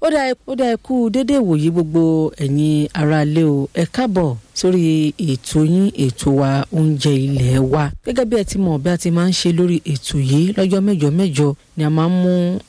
ó dá ó dá ẹ kú déédéé wòye gbogbo ẹ̀yin aráalé o ẹ káàbọ̀ sórí ètò yín ètò wa oúnjẹ ilé wa gẹ́gẹ́ bí ẹ ti mọ̀ bí a ti máa ń ṣe lórí ètò yìí lọ́jọ́ mẹ́jọ mẹ́jọ ni a máa ń mú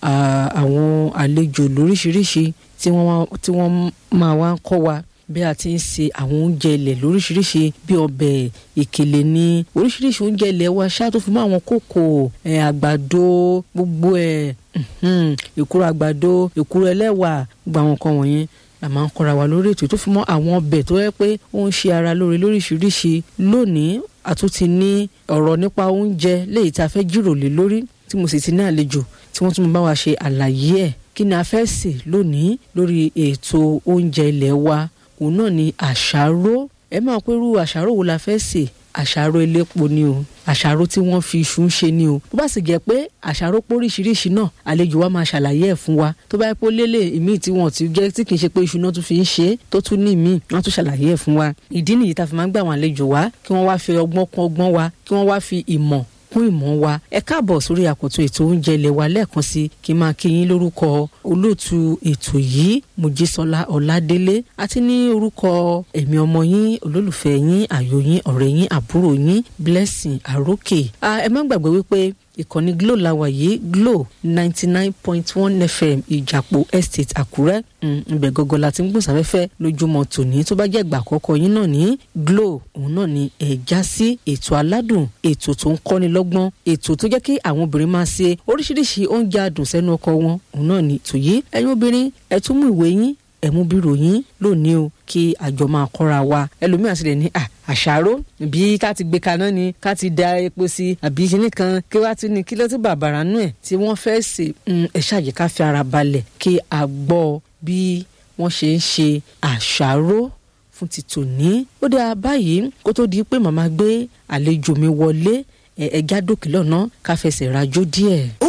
àwọn àlejò lóríṣiríṣi tí wọ́n máa wá ń kọ́ wa bí a ti ń ṣe àwọn oúnjẹ ilẹ̀ lóríṣiríṣi bí ọbẹ̀ ìkèlè ní oríṣiríṣi oúnjẹ ilẹ̀ wa ṣáà tó fi mọ́ àwọn kòkò àgbàdo gbogbo ẹ̀ èkúrò àgbàdo èkúrò ẹlẹ́wà gbogbo àwọn nǹkan wọ̀nyẹn la máa ń kọ́ra wa lórí ètò tó fi mọ́ àwọn ọbẹ̀ tó yẹ pé ó ń ṣe ara lóore lóríṣiríṣi lónìí a tún ti ní ọ̀rọ̀ nípa oúnjẹ léyìí tí a fẹ́ jíròrò lé lórí tí mo sì ti ní àlejò tí wọ́n tún bá wa ṣe àlàyé ẹ̀ kí ni a fẹ́ sè lónìí lórí ètò oúnjẹ ilẹ̀ wa òun náà ni àṣàrò ẹ máa pé irú àṣàrò wo la fẹ́ sè àṣàrò elépo ni o àṣàrò tí wọ́n fi iṣu ń ṣe ni o tó bá sì jẹ́ pé àṣàrò póríṣiríṣi náà àlejò wa máa ṣàlàyé ẹ̀ fún wa tó bá yẹ pé lélẹ̀ ìmíì tí wọ́n ti jẹ́ tí kì í ṣe pé iṣu náà tún fi ń ṣe é tó tún ní ìmíì wọ́n tún ṣàlàyé ẹ̀ fún wa ìdí nìyí tá a fi máa ń gbà àwọn àlejò wa kí wọ́n wá fi ọgbọ́n kún ọgbọ́n wa kí wọ́n wá fi ìmọ̀ kún ìmọ̀ wa ẹ káàbọ̀ sórí àkótó ètò oúnjẹ ilé wa lẹ́ẹ̀kan sí kí n máa kí yín lórúkọ olóòtú ètò yìí mojísọ́lá ọládélé àti ní orúkọ ẹ̀mí ọmọ yín olólùfẹ́ yín àyò yín ọ̀rẹ́ yín àbúrò yín blessing àrókè ẹ má gbàgbé wípé ìkànnì glo làwà yìí glo ninety nine point one fm ìjàpọ̀ estate àkúrẹ́ ibẹ̀ gọ́gọ́ la ti ń gbòsàfẹ́fẹ́ lójúmọ́ tòní tó bá jẹ́ ìgbà àkọ́kọ́ yín náà ní glo òun náà ni ẹ̀ já sí ètò aládùn ètò tó ń kọ́ni lọ́gbọ́n ètò tó jẹ́ kí àwọn obìnrin máa ṣe oríṣiríṣi oúnjẹ adùn sẹ́nu ọkọ wọn òun náà ni ètò yìí ẹ̀yin obìnrin ẹ tún mú ìwé yín ẹ mú bírò yín lónìí o kí àjọ máa kọ́ra wa ẹlòmíràn sì lè ní àṣàrò bí ká ti gbé kaná ni ká ti da epo sí àbí kíní kan kí wá tún ní kí ló tún bàbàrà nú ẹ̀ tí wọ́n fẹ́ sè ẹ ṣàyè ká fi ara balẹ̀ kí a gbọ́ bí wọ́n ṣe ń ṣe àṣàrò fún ti tòní ó dáa báyìí kó tó di pé màmá gbé àlejò mi wọlé ẹ̀ẹ́dá dókè lọ́nà ká fẹsẹ̀ rajó díẹ̀.